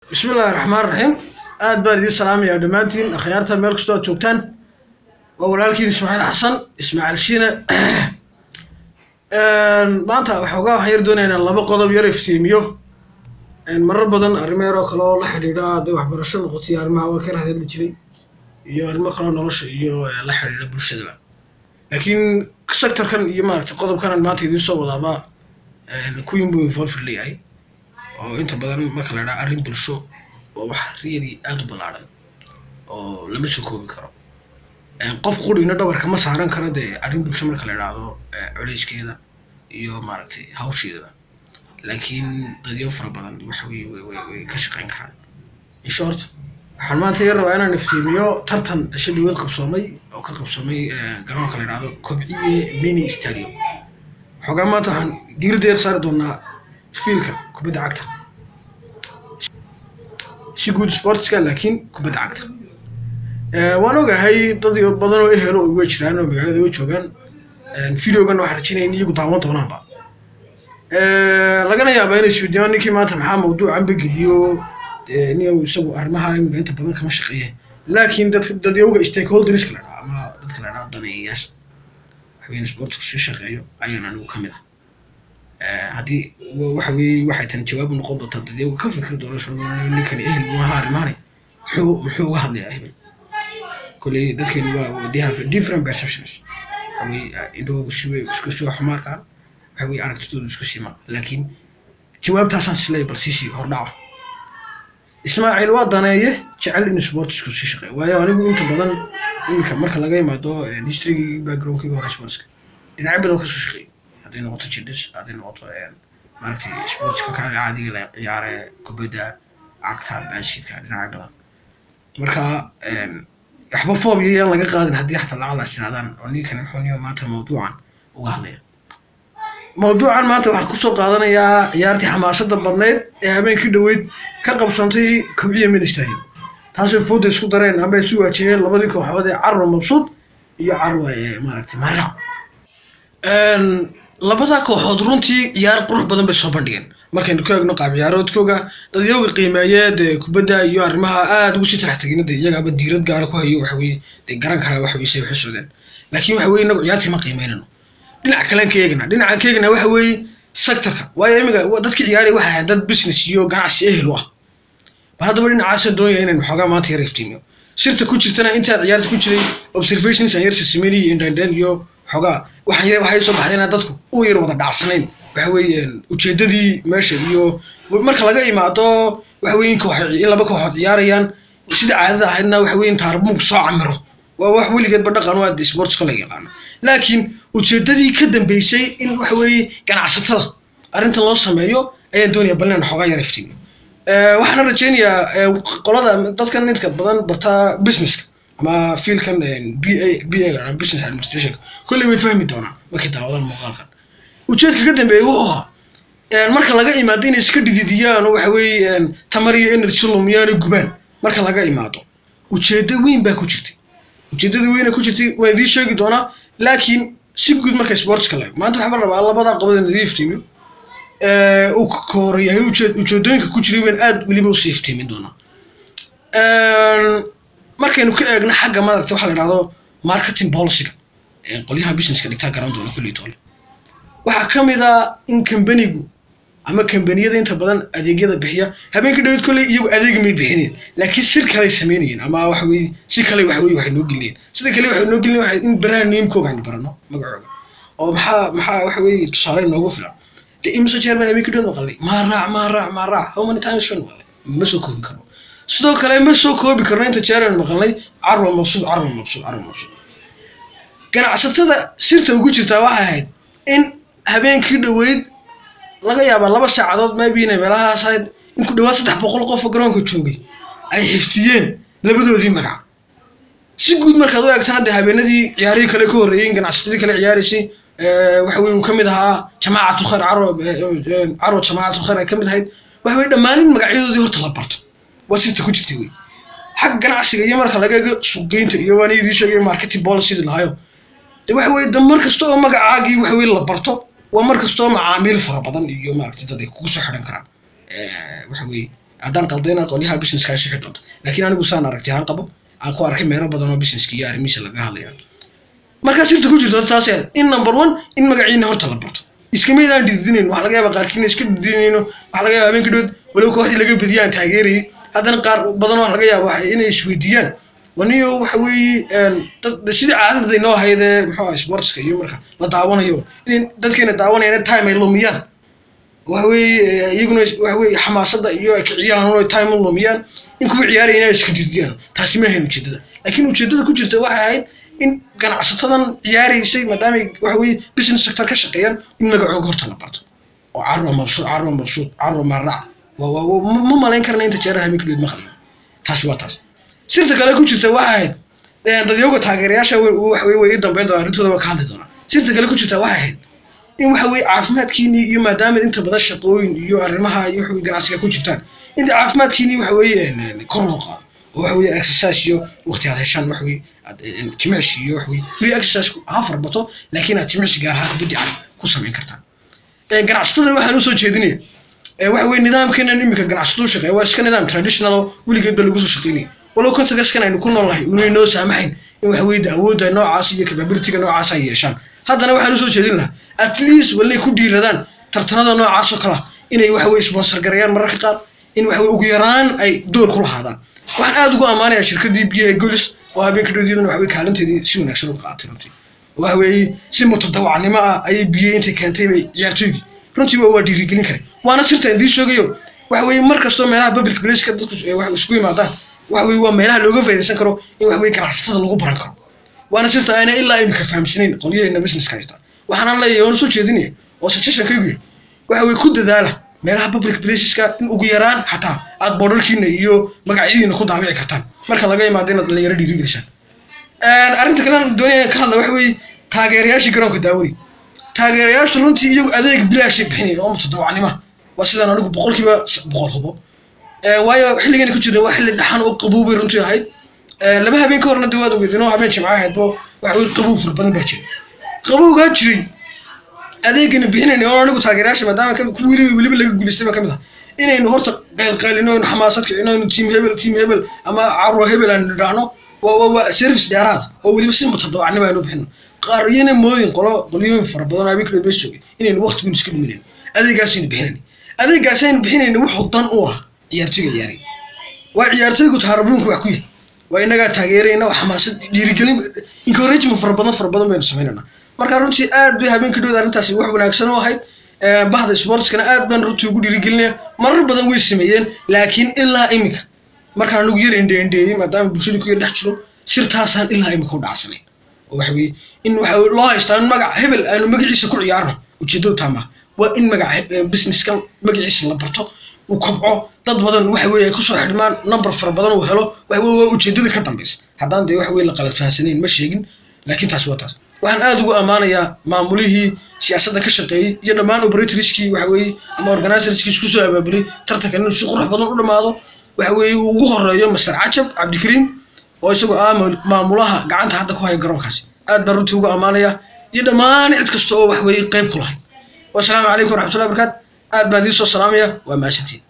bismi illaahi raxmaan raxiim aad baan idiin salaamayaa dhammaantiin akhyaarta meel kastoo aad joogtaan waa walaalkiin ismaaciil xasan ismaaciil shiine maanta waxoogaa waxaan yar doonaya inaan laba qodob yar iftiimiyo marar badan arrimo yar oo kale oo la xidhiidha hadday waxbarasho noqoto iyo arrimaha waan ka rahadli jiray iyo arrimo kaleo nolosha iyo la xidhiidha bulshadaba laakiin sectorkan iyo maaragtay qodobkanan maanta idiin soo wadaaba kuwiin buu involved leeyahay oo inta badan marka la idhaha arrin bulsho waa wax really aada u ballaadhan oo lama soo koobi karo qof qurigna dhabarka ma saaran karo dee arrin bulsho marka la idhaahdo colayskeeda iyo maaragtay hawsheedaba laakiin dadyo fara badan waxa weye way way way ka shaqeyn karaan in short waxaan maanta yar rabaa inaan iftiimiyo tartan cisho dhaweed qabsoomay oo ka qabsoomay garoonka la idhaahdo kobciye mini stadium xoogaa maanta waxaan diiradda yar saari doonaa fiilka kubadda cagta si guud sportska laakiin kubadda cagta waan ogahay dad badan oo ehelo way jiraan oo magaalada way joogaan videogan waxaan rajinaya in iyagu daawan doonaanba lagana yaabaa inay isweydiiyaan ninkii maanta maxaa mawduucan bageliyo nin isagu arrimaha imika inta badan kama shaqeeye laakiin dad dadyowga stakeholderska la dhaha ama dadka la dhaha daneeyayaasha waxweyn sportska soo shaqeeyo ayaan anigu ka mid ah haddii waxa weye waxay tan jawaab noqon doontaa dadyowga ka fikri doona ninkani ehel maaha arrimaani muxuu muxuu uga hadlayaa hebel kolley dadkeenu waa they have different perceptions waxa weye indhahooga siway isku soo xumaarka waxa weye aragtidooda isku sima laakiin jawaabtaasaan silay bal siisii hordhaca ismaaciil waa daneeye jecel in sportsku sii shaqeeyo waayo anigu inta badan iminka marka laga yimaado historygii backgroundkii hore sportska dhinacyo badan kasoo shaqeeyo hadday noqoto jidhis hadday noqoto maaragtay sportska kale caadiga la ciyaare kubadda cagta baashidka dhinacyo badan marka waxba foobiya yaan laga qaadin haddii xataa lacalaas tiraadaan oo ninkan muxuu niyo maanta mawduucan uga hadlaya mawduucan maanta waxaan kusoo qaadanayaa ciyaartii xamaasada badneyd ee habeenkii dhaweyd ka qabsantay kobciya ministerium taasoo fooda isku dareen ama isu waajiyeen labadii kooxood ee carwa mabsuud iyo carwa maaragtay maarac labadaa kooxood runtii ciyaar qurux badan bay soo bandhigeen markaynu ka eegno qaab ciyaaroodkooga dadyooga qiimeeye dee kubadda iyo arrimaha aada ugu sii tarax tegina dee iyagaaba diirad gaara ku hayo waxa weye dee garan kara waxa weye say waxu socdeen laakiin waxa weye inagu ciyaartii ma qiimeynano dhinaca kalean ka eegna dhinacan ka eegna waxa weeye sectorka waayo imiga dadkii ciyaaraya waxay ahayn dad business iyo ganacsi ehel u ah bal haddaba dhinacaasaan doonaya inaynu xoogaa maanta yar iftiimiyo sirta ku jirtana intaa ciyaarta ku jiray observations aan yar sasameynay iyo indhandhan iyo xoogaa waxaan yar waxay soo baxday inaan dadku u yar wada dhacsanayn waxa weeye ujeedadii meesha iyo marka laga imaado waxa weye in koox in laba kooxood ciyaarayaan sida caadada ahaydna waxa weye in taarbuunku soo camiro waa wax weligeedba dhaqan waa sportska la yaqaano laakiin ujeedadii ka dambeysay in waxa weeye ganacsatada arrintan loo sameeyo ayaan doonaya bal inaan xoogaa yar iftiimiyo waxaana rajeynayaa qolada dadkan inta badan bartaa businesska ama fielkan b a b a business administration kolley way fahmi doonaan markay daawadaan muuqaalkan ujeedka ka dambeeya wuxuu ahaa marka laga imaado inay iska dhididiyaan oo waxa weeye tamar iyo energy lumiyaan oo gubaan marka laga imaado ujeedo weyn baa ku jirtay ujeedada weyna ku jirtay waan idiin sheegi doonaa laakiin si guud marka sportska la eego maanta waxaa rabaa labadaa qodob in idin iftiimiyo uu ka koorayahay ujeedooyinka ku jiray waan aad weliba usii iftiimin doonaa markaynu ka eegno xagga maaragta waxa la idhahdo marketing policyga qolyaha businesska dhigtaa garan doona kulli toole waxaa ka mid a in kambanigu ama kambaniyada inta badan adeegyada bixiya habeenka dhaweyd kolley iyagu adeegi may bixineen laakiin sir kaley samaynayeen ama waxa weye si kale waxa weye waxay noo gelinayeen sida kale waxay noo gelinayen waxay in baraha neemkooga aynu barano magacooga oo maxaa maxaa waxa weye tusaale noogu filan de imse jeer baan habeenka dhaweyd maqalnay maa raac maa raac maa raac how many times baan maqalnay ma soo koobi karno sidoo kale ma soo koobi karno inta jeer aynu maqalnay carwa mabsuud carwa mabsuud carwa mabsuud ganacsatada sirta ugu jirtaa waxay ahayd in habeenkii dhaweyd laga yaabaa laba saacadood maybe inay meelahaas ahayd in ku dhawaad saddex boqol qof oo garoonka joogay ay xiftiyeen labadoodii magac si guud markaad u eegtana dee habeenadii ciyaarihii kale ka horreeyey in ganacsatadii kale ciyaaraysay waxa weye uu ka mid ahaa jamaacatul khayr carwa carwa jamaacatul khayr ay ka mid ahayd waxa weye dhammaanin magacyadoodii horta la barto waa sirta ku jirtay wey xagga ganacsiga iyo marka laga eego suuqgeynta iyo waan idii sheegay marketing policy lahayo de waxa weye da mar kasta oo magacaagii waxa weye la barto waa mar kastoo macaamiil fara badan iyo maaragtay dad ay kugu soo xidhan karaan waxa weye haddaan qaldayna qolyaha businesska ay sixi doonto laakiin anigu saan aragtay aan qabo aan ku arkay meelo badan oo businesska iyo arrimihiisa laga hadlaya markaa sirta ku jirto taas aad in number one in magaciina horta la barto iskamaydaan dhididinayn waxaa laga yaaba qaarkiina iska dhididinayno waxaa laga yaaba habeenka dhood walow kooxdii laga badiya aan taageerayay haddana qaar badan oo laga yaaba waxa inay isweydiiyaan waniyo waxa weeye dad sidii caadada inoo ahayd ee muxuu ah sportska iyo marka la daawanayo in dadkeena daawanayaan time ay lumiyaan waxa weeye iyaguna waxa weeye xamaasada iyo ay kiciyaan oo time u lumiyaan in kuwa ciyaaraya inay iska didiyaan taasi ma ahayn ujeedada laakiin ujeedada ku jirta waxay ahayd in ganacsatadan ciyaaraysay maadaamay waxa weeye business sector ka shaqeeyaan in magacooga horta la barto oo carwa mabsuud carwa mabsuud carwa marrac ma malayn karna inta jeeran habeenka dhood ma qalin taasi waa taas sirta kale ku jirta waxay ahayd dadyooga taageerayaasha waxa weye way ii dambeyn doonaa arrintooda waa ka hadli doonaa sirta kale ku jirta waxay ahayd in waxa weye caafimaadkiinii iyo maadaama inta badan shaqooyin iyo arrimaha iyo waxa ganacsiga ku jirtaan inta caafimaadkiinii waxa weeye kor loo qaado oo waxa weye exercise iyo waqti aad heshaan waxa weye jimicsi iyo waxa weye free exercise ha farbato laakiin aad jimicsi gaar ahaan kubaddi cad ku samayn kartaan ganacsatada waxaan usoo jeedinaya waxa weye nidaamkeenan iminka ganacsatadu shaqeeya waa iska nidaam traditional oo weligeed ba lagu soo shaqeynaya walow contextkan aynu ku nool nahay unay noo saamaxayn in waxa weye awoodda noocaas iyo capabilityga noocaas ay yeeshaan haddana waxaan usoo jeedin lahaa at least walnay ku dhiiradaan tartanada noocaas oo kala inay waxa weye sponsor gareeyaan mararka qaar in waxa weye ugu yaraan ay door ku lahaadaan waxaan aada ugu ammaanayaa shirkadii biyaha golis oo habeenka dhoodiyadana waxa weye kaalinteedii si wanaagsan uga qaatay runtii waxa weeye si mutadawacnimo ah ayay biyo intay keentay bay ciyaartooygii runtii waa dhiirigelin kare waana sirta idiin sheegayo waxa weeye mar kastoo meelaha public placeka dadku wax isku yimaadaan waxa weye waa meelaha looga faydaysan karo in wax weye ganacsatada lagu baran karo waana sirta ayna ilaa imika fahamsanayn qolyaheena businesska haysta waxaana leeyahay oona soo jeedinaya oo suggestionkaygu yahay waxa weye ku dadaala meelaha public placeska in ugu yaraan xataa aad boodharkiina iyo magacyadiina ku daabici kartaan marka laga imaado inaad dhalinyaro dhiirigelisaan arrinta kale aan doonaya ka hadla waxa weeye taageerayaashii garoonka daawani taageerayaashu runtii iyagu adeeg bilaashay bixinaya oo mutadawacnima waa sidaan anigu boqolkiiba boqol hubo waayo xilligani ku jirna waa xilli dhaxan oo qaboobay runtii ahayd laba habeen ka horna dawaad ogeed inoo habeen jimca ahayd bo waxa weye qabow fara badan baa jiray qabowgaa jiray adeegana bixinayna oo anigu taageerayaasha maadaama kuwii weliba laga guulaystay baa ka mid ah inaynu horta qaylqaylino aynu xamaasad kicino aynu tiim hebel tiim hebel ama carro hebel aan nidhaahno waa waa service dheeraad oo weliba si mutadawacnimo aynu bixino qaar iyana moodin qolo qolyooyin fara badan habeenka dhood bes joogay inaynu waqtigun iska dhuminayn adeegaasaynu bixinayna adeegaasaynu bixinayna wuxuu dan u ah ciyaartoyga ciyaaray waa ciyaartoygu taarabuunka wax ku yahay waa inagaa taageerayna oo xamaasad dhiirigelin encouragement fara badan fara badan baynu samaynayna marka runtii aad bay habeenka dhood arrintaasi wax wanaagsan u ahayd bahda sportskana aad baan runtii ugu dhiirigelinaya marar badan way sameeyeen laakiin ilaa iminka markaan anigu yar endheendheeyey maadaama bulshadii ku yar dhex jiro sirtaasaan ilaa iminka u dhacsanayn oo waxa weye in waxa loo haystaa in magac hebel aanu magaciisa ku ciyaarno ujeeddadu taama waa in magaca businesskan magaciisa la barto uu kobco dad badan waxa weye ay kusoo xidhmaan number fara badan uu helo waxa weye waa ujeeddada ka dambaysa haddaan dee waxa weye la qalad fahansanayn ma sheegin laakiin taas waa taas waxaan aada ugu ammaanayaa maamulihii siyaasadda ka shaqeeyey iyo dhammaan operatorskii waxa weeye ama organizerskii isku soo abaabulay tartankan inuu si qurux badan u dhammaado waxa weeye uu ugu horeeyo master cajab cabdikariim oo isagoo ah maamulaha gacanta hadda ku haya garoonkaasi aad baan runtii ugu ammaanaya iyo dhammaan cid kasta oo wax weeye qayb ku lahay wasalaamu calaykum waraxmatullahi barakaatu aad baan idiin soo salaamaya waa mahadsantiin